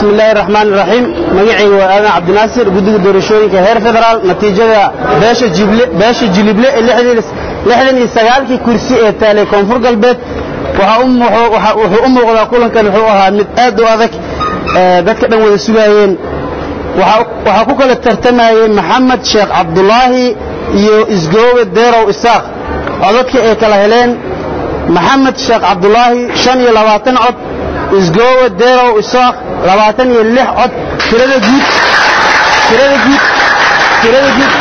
bismi illaahi raxmaan iraxiim magacayga waa aadan cabdinaasir guddiga doorashooyinka heer federaal natiijada beesha jible beesha jilible ee lixdan iyo sagaalkii kursi ee taalay koonfur galbeed wuxuu u muuqdaa kulankan wuxuu ahaa mid aad u adag dadka dhan wada sugaayeen waxaa ku kala tartamayey maxamed sheekh cabdulaahi iyo isgoobe deerow isaaq codadka ay kala heleen maxamed sheekh cabdulaahi shan iyo labaatan cod isgoobe deerow isaaq labaatan iyo lix cod tirada guud tirada guud tirada guud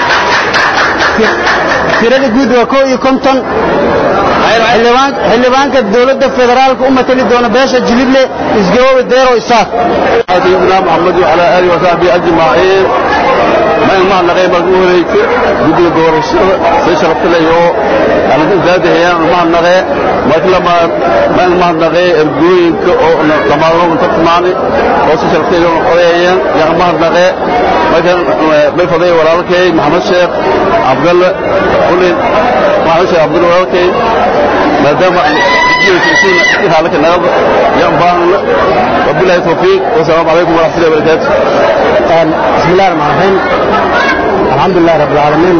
tirada guud waa koo iyo konton xildhibaanka dowladda federaalka u matali doona beesha jilible isgoobe deerow isaaq سيدنا محمد وعلى آله وصحبه أجمعين ما يلمع نغي مرقوه قد دور الشر سيشرفت له يو أنا كنت ذات هي ما نغي ما كل ما ما يلمع نغي الجوين كما هو متقمعني وسيشرفت له قويا يا ما نغي ما كان بالفضيل ولا لكي محمد شيخ عبد الله قولي محمد شيخ عبد الله لكي ما دام لك النهارده يا مبارك وبالله التوفيق والسلام عليكم ورحمه الله وبركاته بسم الله الرحمن الرحيم الحمد لله رب العالمين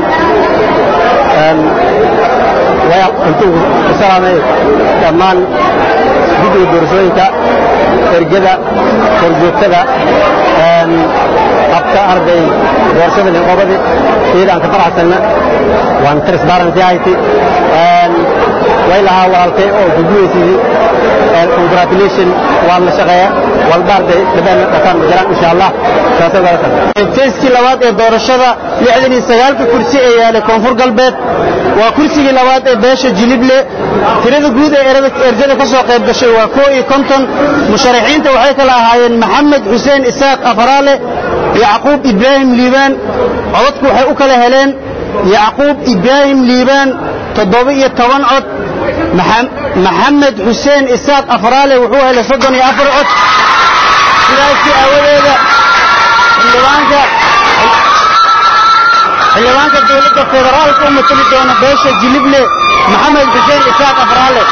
intuu ku salaamay dhammaan guddiga doorashooyinka ergada korjoogtada habka arday doorashada liqoobadi iyada aan ka faraxsanna waan transparency hayti way lahaa walaalkay oo gudbiyeysidii congratulation waan la shaqeeya walba arday dhabeen dhakaan jiraan insha allah feyskii labaad ee doorashada lixdan iyo sagaalka kursi ee yaalay koonfur galbeed waa kursigii labaad ee beesha jilible tirada guud ee erjada ka soo qayb gashay waa koo iyo konton musharaxiinta waxay kala ahaayeen maxamed xuseen isaaq afaraale yacquub ibraahim liibaan codadku waxay u kala heleen yacquub ibraahim liibaan toddoba iyo toban cod maxamed xuseen isaaq afaraale wuxuu helay soddon iyo afar cod sidaasii aawadeeda xildhibaanka xildhibaanka dowladda federaalka u matali doona beesha jilible maxamed xuseen isaaq afaraale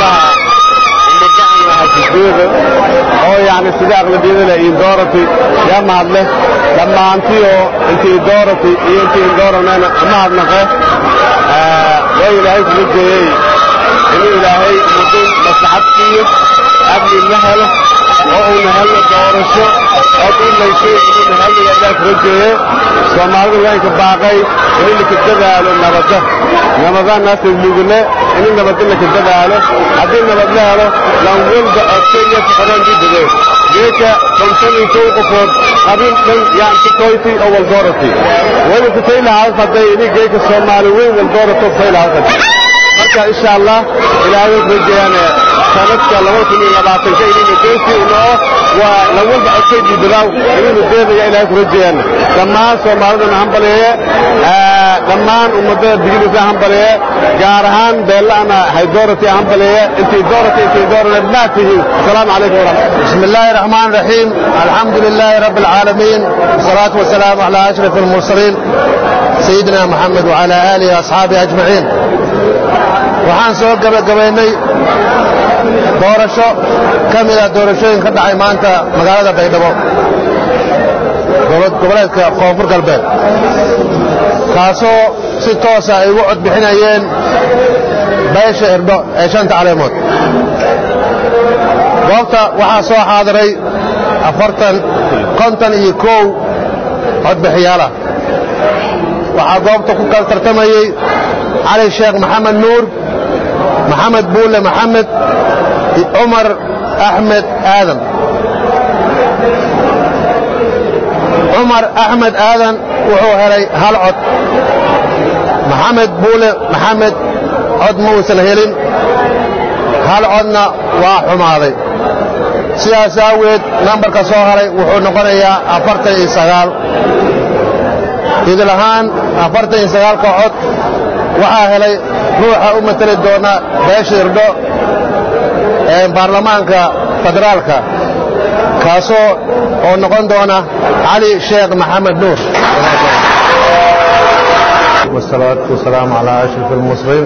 oo yani sida aqlabiyadana iyo doorati yaa mahadle dhammaantiyo intii doorati iyo intii dooranayna mahadnaqe way ilaahay kula jeeyey inuu ilaahay muddo maslaxad siiyo amni la helo oo uuna helno doorasho oo dhulayso inuuna helno ilaahay kula jeeye soomaalidu waynka baaqay in laka dadaalo nabadda nabadaanaasay mugule in nabadda laka dadaalo haddii nabad la helo lan walba odkaya fuqaraan dibade geeka konton iyo kow qofood qabiil dhan yaan ku toyti oo waldoorati wayna ku tay lahaa hadday ini geeka soomaali weyn waldoorato tay lahaa marka insha allah ilaahay wuxuu rajeeyaan sanadka laba kun iyo labaatanka inayna geesi unoo waa lan walba codkay diibadaaw inaynu deedaya ilaahay ku rajeeyaan dhammaan soomaalidana hambaleeye dhammaan ummadada digidisa hambaleeye gaar ahaan beella'ana haydoorati hambaleeye intay doorati intay doorana maa tihiin asalaamu calaykum waraxmat بسم الله الرحمن الرحيم الحمد لله رب العالمين والصلاة والسلام على أشرف المرسلين سيدنا محمد وعلى آله وأصحابه أجمعين waxaan soo gabagabaynay doorasho ka mida doorashooyin ka dhacay maanta magaalada baydhabo goboleedka koonfur galbeed kaasoo si toosa ay ugu cod bixinayeen beesha irdho ee shanta caleemood goobta waxaa soo xaadiray afartan konton iyo kow codbixiyaalah waxaa goobta ku kala tartamayey cali sheekh maxamed nuur maxamed buule maxamed cumar axmed aadan cumar axmed aadan wuxuu helay hal cod maxamed buule maxamed cod ma uusan helin hal codna waa xumaaday sidaas aaweed nambarka soo haray wuxuu noqonayaa afartan iyo sagaal idil ahaan afartan iyo sagaalka cod waxaa helay ruuxa u matali doona beesha irdho ee baarlamaanka federaalka kaasoo oo noqon doona cali sheekh maxamed nuur والصلاة والسلام على أشرف المرسلين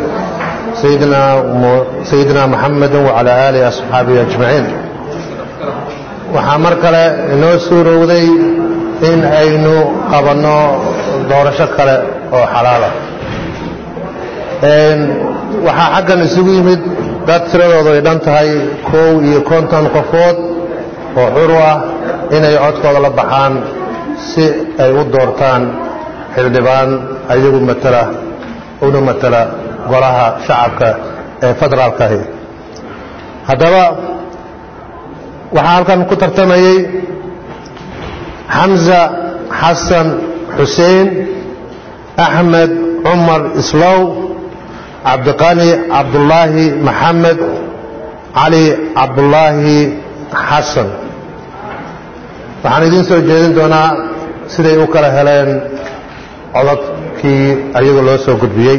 سيدنا سيدنا محمد وعلى آله وأصحابه أجمعين waxaa mar kale inoo suurowday in aynu qabanno doorasho kale oo xalaala waxaa xaggan isugu yimid dad tiradoodu ay dhan tahay kow iyo konton qofood oo xuru ah inay codkooda la baxaan si ay u doortaan xildhibaan ayagu matala una matala golaha shacabka ee federaalkahi haddaba waxaa halkan ku tartamayey xamza xasan xuseen axmed cumar islow cabdiqani cabdulaahi maxamed cali cabdulaahi xasan waxaan idiin soo jeedin doonaa siday u kala heleen codadkii ayagu loo soo gudbiyey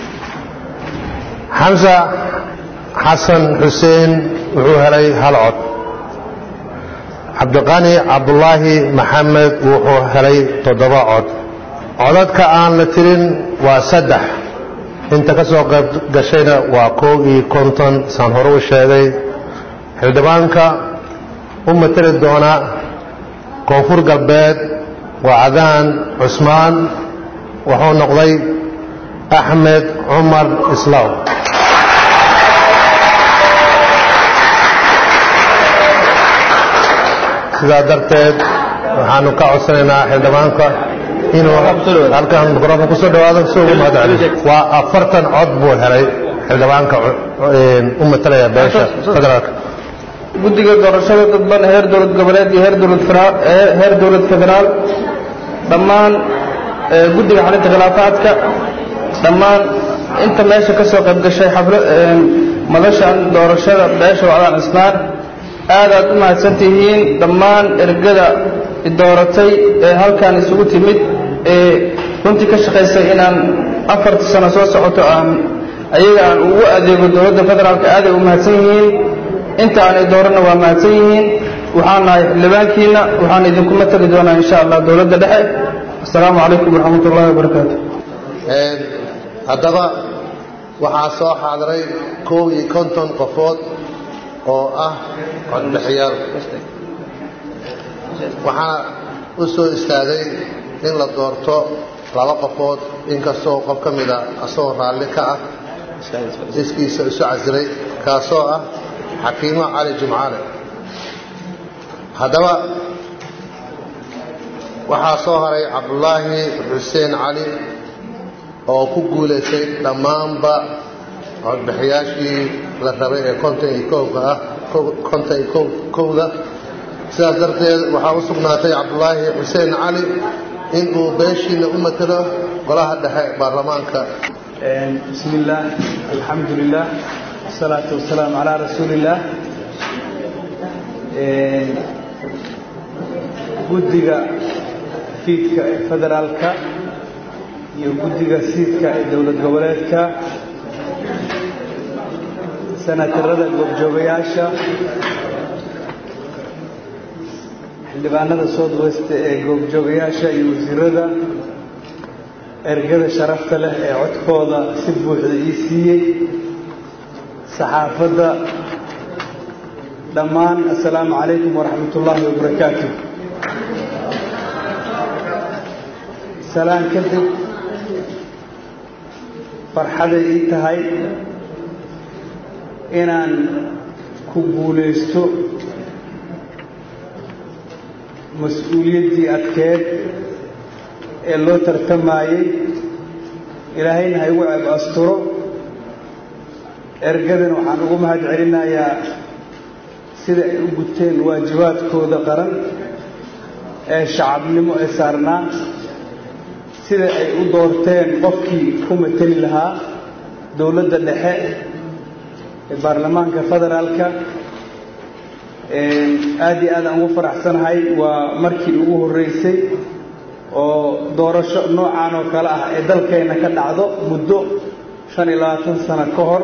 xamsa xasan xuseen wuxuu helay hal cod cabdiqani cabdulaahi maxamed wuxuu helay toddoba cod codadka aan la tirin waa saddex inta ka soo qayb gashayna waa koob iyo konton saan hore u sheegay xildhibaanka u mateli doona koonfur galbeed waa cadaan cusmaan wuxuu noqday axmed cumar islaw sidaa darteed waxaanu ka codsanaynaa xildhibaanka inuu halkan microofon kusoo dhawaado si ugu mahad celiyo waa afartan cod buu helay xildhibaanka u matalaya beesha federaalka guddiga doorashada dadban heer dowlad goboleed iyo heer dowlad heer dowlad federaal dhammaan guddiga xalinta khilaafaadka dhammaan inta meesha ka soo qayb gashay xafla madashan doorashada beesha wacdaan cisnaan aad aad u mahadsan tihiin dhammaan ergada dooratay ee halkan isugu timid ee runtii ka shaqaysay inaan afarta sano soo socoto aan ayaga aan ugu adeego dowladda federaalka aaday u mahadsan yihiin inta aanay dooranna waa mahadsan yihiin waxaan nahay xildhibaankiina waxaan idinku matali doonaa insha allah dowladda dhexe assalaamu calaykum waraxmat ullahi wabarakaatu haddaba waxaa soo xaadiray koob iyo konton qofood oo ah codbixiyaal waxaa u soo istaagay in la doorto laba qofood inkastoo qof ka mida asagoo raalli ka ah iskiisa isu casilay kaasoo ah xakiimo cali jimcaale haddaba waxaa soo haray cabdulaahi xuseen cali oo ku guulaystay dhammaanba codbixiyaashii la rabay ee konton iyo kowka ah konton iyo kowda sidaas darteed waxaa u sugnaatay cabdulaahi xuseen cali in uu beeshiina u matalo golaha dhexe baarlamaanka bismi illaah alxamdu lilah wasalaatu wasalaamu calaa rasuuli illaah guddiga fiidka ee federaalka iyo guddiga siidka ee dowlad goboleedka sanatarada goobjoogayaasha xildhibaanada south west ee goobjoogayaasha iyo wasiirada ergada sharafta leh ee codkooda si buuxda ii siiyey saxaafadda dhammaan assalaamu calaykum waraxmat ullaahi wabarakaatu salaan kadib farxaday ii tahay inaan ku guulaysto mas-uuliyaddii adkeed ee loo tartamayey ilaahayna ha igu ceeb asturo ergadan waxaan ugu mahad celinayaa sida ay u guteen waajibaadkooda qaran ee shacabnimo ee saarnaa sida ay u doorteen qofkii ku mateli lahaa dowladda dhexe ee baarlamaanka federaalka aad iyo aad aan ugu faraxsanahay waa markii ugu horreysay oo doorasho noocan oo kale ah ee dalkeenna ka dhacdo muddo shan iyo labaatan sano ka hor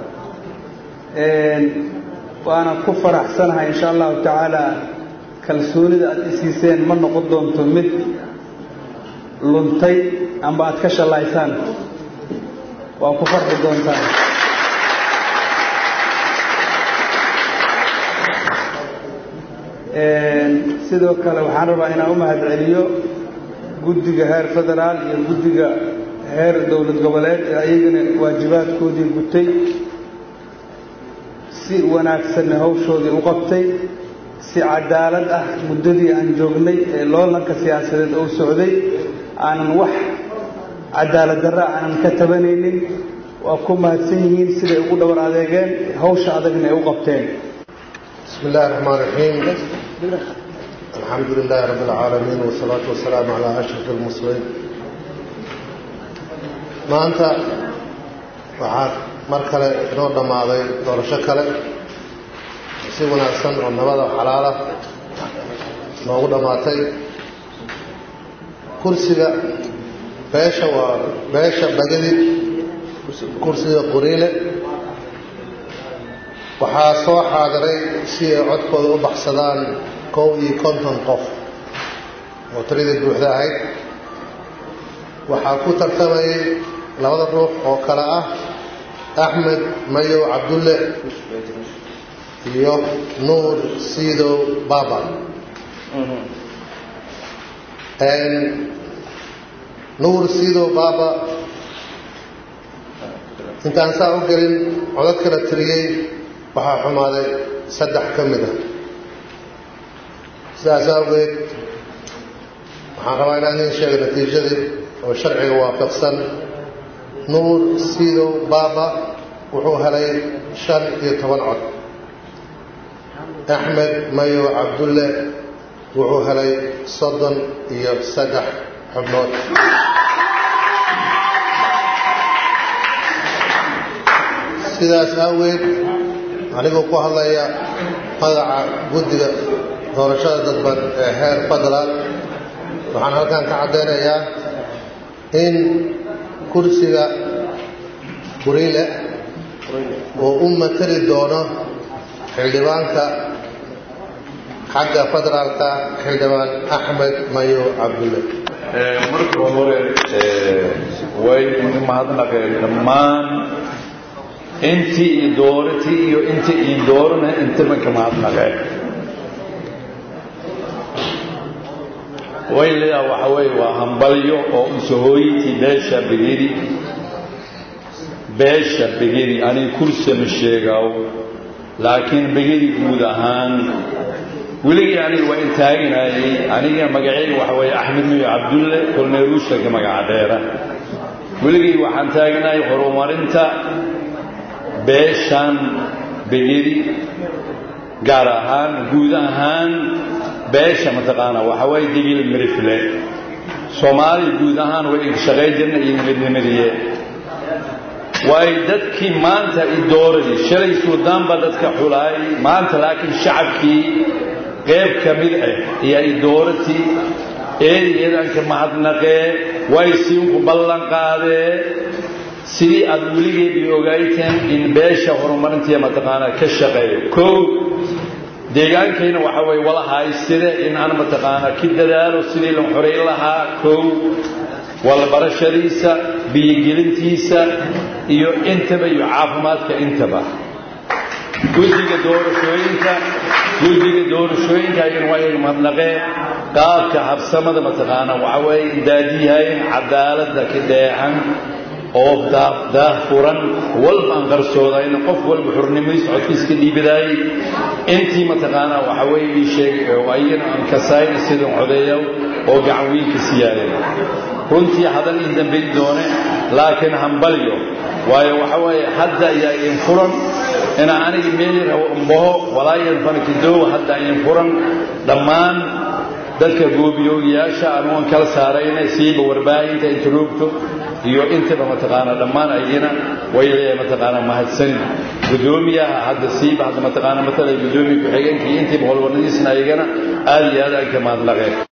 waana ku faraxsanahay insha allahu tacaala kalsoonida aad isiiseen ma noqon doonto mid luntay amba aad ka shallaysaan waa ku farxi doontaan sidoo kale waxaan rabaa inaan u mahad celiyo guddiga heer federaal iyo guddiga heer dowlad goboleed ee ayagana waajibaadkoodii gutay si wanaagsanna hawshoodii u qabtay si cadaalad ah muddadii aan joognay ee loolanka siyaasadeed oo socday aanan wax cadaalad darra aanan ka tabanaynin waa ku mahadsan yihiin siday ugu dhabar adeegeen hawsha adagna ay u qabteen بسم الله الرحمن الرحيم الحمد لله رب العالمين والصلاة والسلام على أشرف المرسلين maanta waxaa mar kale inoo dhammaaday doorasho kale si wanaagsan oo nabada xalaala noogu dhammaatay kursiga beesha waa beesha bagadi kursiga qoriile waxaa soo xaadiray si ay codkooda u baxsadaan kow iyo konton qof oo tiradii buuxda ahayd waxaa ku tartamayay labada ruux oo kale ah axmed mayow cabdulle iyo nuur siidow baba nuur siidow baba intaan saa u gelin codad kala tiriyey waxaa xumaaday saddex ka mid ah sidaas awgeed waxaan rabaa inaan idiin sheega natiijadii oo sharciga waafaqsan nuur siidow baaba wuxuu helay shan iyo toban cod axmed mayow cabdulle wuxuu helay soddon iyo saddex xubnood sidaas aaweed anigoo ku hadlaya magaca guddiga doorashada dadban ee heer federaal waxaan halkan ka caddaynayaa in kursiga buriile oo u matali doono xildhibaanka xagga federaalka xildhibaan axmed mayo cabdulle marka hore way mahadnaqeen dhammaan intii i dooratii iyo intii ii doorana intabanka mahadnaqeen way leedaha waxa weeye waa hambalyo oo usahooyitii beesha begedi beesha begedi aniga kursiga ma sheegaaw laakiin begedi guud ahaan weligii aniga waa intaaginayay aniga magaceyga waxa weeye axmed miyo cabdulle kolneeruushanka magaca dheera weligii waxaan taaginayay horumarinta beeshan begedi gaar ahaan guud ahaan beesha mataqaanaa waxa waaye digil mirifle soomaaliya guud ahaan way shaqay jirna iyo midnimadiye waayo dadkii maanta i dooradii shalay suudaan baa dadka xulaay maanta laakiin shacabkii qayb ka mid ah ayaa i dooratii eedayeedanka mahadnaqee way siinku ballan qaadee sidii aad weligeed i ogayteen in beesha horumarintiiya mataqaanaa ka shaqeeyo kow deegaankayna waxa weye wala hayside in aan mataqaanaa ki dadaalo sidii la xorayn lahaa kow walbarashadiisa biyogelintiisa iyo intaba iyo caafimaadka intaba guddiga doorashooyinka guddiga doorashooyinka ayagana waa iyaga mahadnaqeen qaabka habsamada mataqaanaa waxa weeye daadiyahayn cadaaladda ka dheexan oo daah furan walba aan qarsoodayna qof walba xurnimadiis codkiiska dhiibadaayey intii mataqaanaa waxa weeye ii sheegay oo ayagana aan kasayna sidan codeeya oo gacan weynka siyaadeen runtii hadan in dambayn doone laakiin hambalyo waayo waxa weeye hadda ayaa idin furan ina aniga meelir mbaho walaayan fanakidoow hadda idin furan dhammaan dadka goobiyoogayaasha anugan kala saarayna siiba warbaahinta inta roogto iyo intaba mataqaanaa dhammaan ayagina way leeyahay mataqaanaa mahadsanin guddoomiyaha hadda siiba hadda mataqaanaa matalay guddoomiya ku-xigeenka iyo intiiba howlwanadiisna ayagana aad iyo aad aan ka mahadnaqeen